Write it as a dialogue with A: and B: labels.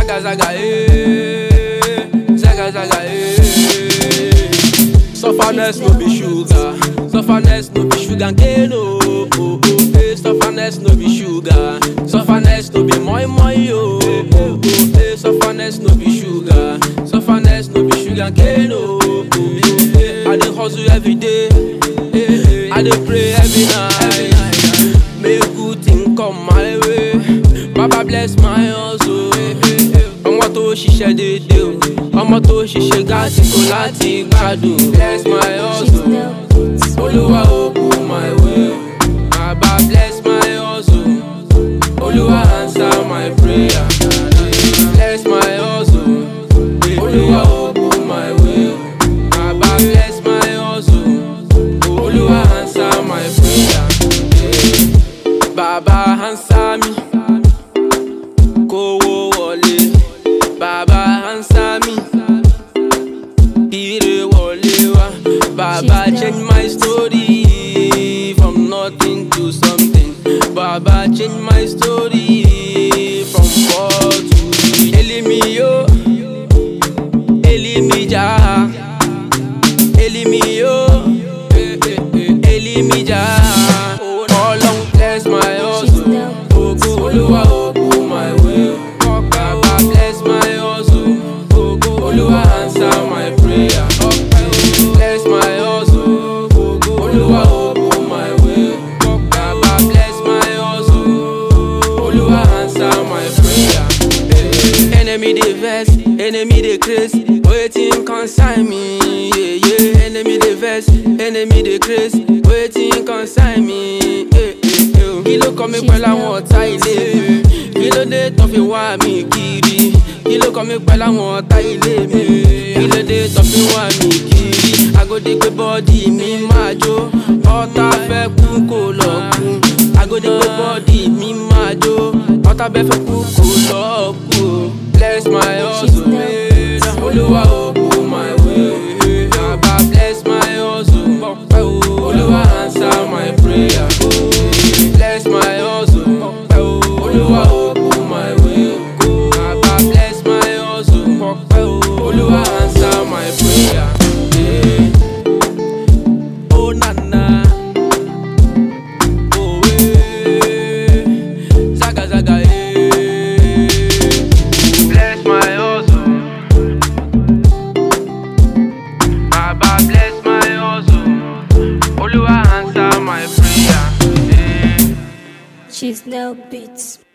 A: Zaga zaga eh, zaga zaga eh. Sufferness no be sugar, sufferness no be sugar cane oh oh oh. Eh, sufferness no be sugar, sufferness no be moi moi oh oh oh. Eh, sufferness no be sugar, sufferness no be sugar cane oh oh oh. Eh, I dey hustle every day, eh, I dey pray every night. Make good thing come my way, Baba bless my hustle. Ọmọ tó ṣiṣẹ́ déédéé o, ọmọ tó ṣiṣẹ́ gásìkò láti gbádùn. Bless my hustle, Olúwa open my way. Baba bless my hustle, Olúwa answer my prayer. Bless my hustle, Olúwa open my way. Baba bless my hustle, Olúwa answer my prayer. Baba answer me, kówó wọlé. Baba answer me, ire wọlé wá. Baba change my story from nothing to something. Baba change my story from poor to rich. Elimi yo, Elimi ja, Elimi yo, eh, eh, eh, Elimi ja. Ọlọ́run bless my hustle. Ogo Olúwa open my way. Baba bless my hustle. Ogo Olúwa answer my prayer. Bless my hustle. Ogo Olúwa open my way. Baba bless my hustle. Olúwa answer my prayer. Enemy dey vex, enemy dey craze, wetin concern me? Yeah, yeah. Enemy dey vex, enemy dey craze, wetin concern me? Yeah, yeah, yeah. Kí ló kọ́ mi pẹ̀lú àwọn ọ̀tá ilé mi? Kí ló dé tán fi wá mi kiri? Kí ló kọ́ mi pẹ̀lú àwọn ọ̀tá ilé mi? Kí ló dé tán fi wá mi kiri? Agodi pé bọ́ọ̀dì mi máa jó, ọ̀tá fẹ́ kú kó lọ kú. Agodi pé bọ́ọ̀dì mi máa jó, ọ̀tá bẹ́ fẹ́ kú kó lọ kú. Bless my hustle, Olúwa open my way. Baba bless my hustle, Olúwa answer my prayer. Bless my hustle, Olúwa open my way. Baba bless my hustle, Olúwa answer my prayer. Yeah. Oh na na, oh eh, zaga zaga eh. Bless my hustle. Baba bless my hustle. Olúwa answer my prayer. Yeah.
B: She's now beats.